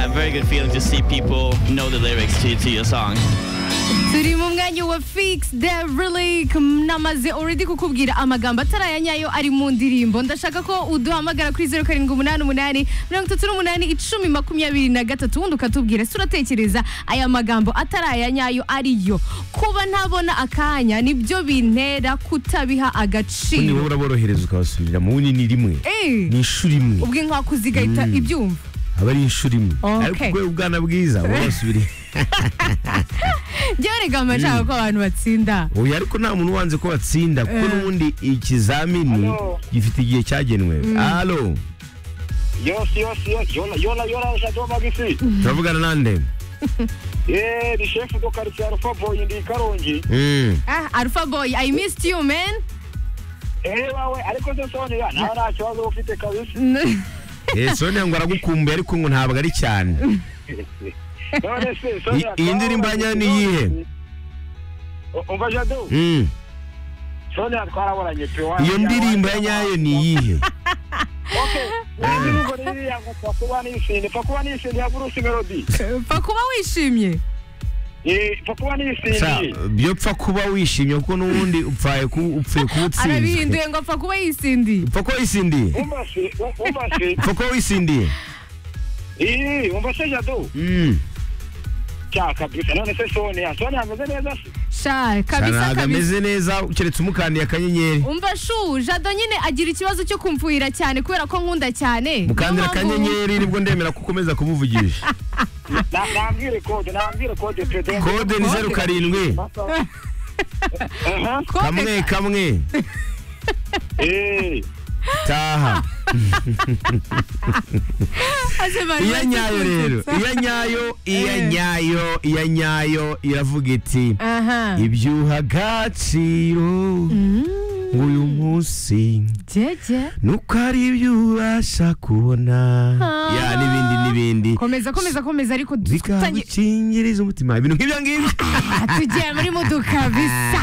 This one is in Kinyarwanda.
very good feeling to see people know the lyrics to, to your song. turi mu mwanya wa fix the relic namaze already kukubwira amagambo ataraya nyayo ari mu ndirimbo ndashaka ko uduhamagara kuri zeru karindwi umunani umunani mirongo itatu n'umunani icumi makumyabiri na gatatu ubundi ukatubwira ese uratekereza aya magambo ataraya nyayo ariyo kuba ntabona akanya nibyo bintera kutabiha ubundi agaciro wowe uraborohereza ukabasubirira mu bunini rimwe Eh, ni inshuro imwe ubwo inkwaku zigahita ibyumva aba ari inshuro imwe Okay. ariko ubwo ubwana bwiza wabasubiriye ryorega amashaka ko abantu batsinda oya ariko nta muntu ubanze ko batsinda kuko n'ubundi ikizamini Alo. gifite igihe cyagenwe alo yose yose yose yona yona yona shato magisi turavugana nande eh ni chef do quartier alpha boy ndi karongi Mm. ah alpha boy i missed you man eh wawe ariko se sone ya nta nta kibazo ufite kabisa Eh, sonia ngo aragukumbuye ariko ngo ntabwo ari cyane none se sone I- iyi ndirimbo ya nyani iyihe? umva jado Mm. sone twaraboranye pe wa iyo ndirimbo ya nyayo ni iyihe okay nandi ngo riri yangu pakuba nisinde pakuba nisinde ya burusi melody pfa kuba wishimye eh pakuba Sa, nisinde byo pfa kuba wishimye kuko n'ubundi upfaye ku- upfuye kuba utsinzwe arabihinduye ngo apfa kuba yisindiye upfa kuba wisindiye umva se umva se upfa kuba wisindiye eh umva se jado Mm. cya kabisa none se sone ya sone ameze neza se sha kabisa ntabwo kabisa ameze neza keretse umukandiye akanyenyeri umva shu jado nyine agira ikibazo cyo kumfuhira cyane kubera ko nkunda cyane mukandira Niyo mpamvu- akanyenyeri nibwo ndemera ko ukomeza kumuvugisha Na- nambwire kode nambwire kode pedo kode ni zeru karindwi Aha. Kode- kamwe kamwe Eh, taha Aze bari iya nyayo rero bazikunze. iya nyayo iya Eh. nyayo iya nyayo iravuga iti aha ibyuha agaciro nk'uyu munsi jeje nuko ari ibyo ubasha kubona Ah. ya n'ibindi n'ibindi komeza komeza komeza ariko dutangiye bikagukingiriza umutima ibintu nk'ibyo ngibyo tugiye muri muduka bisa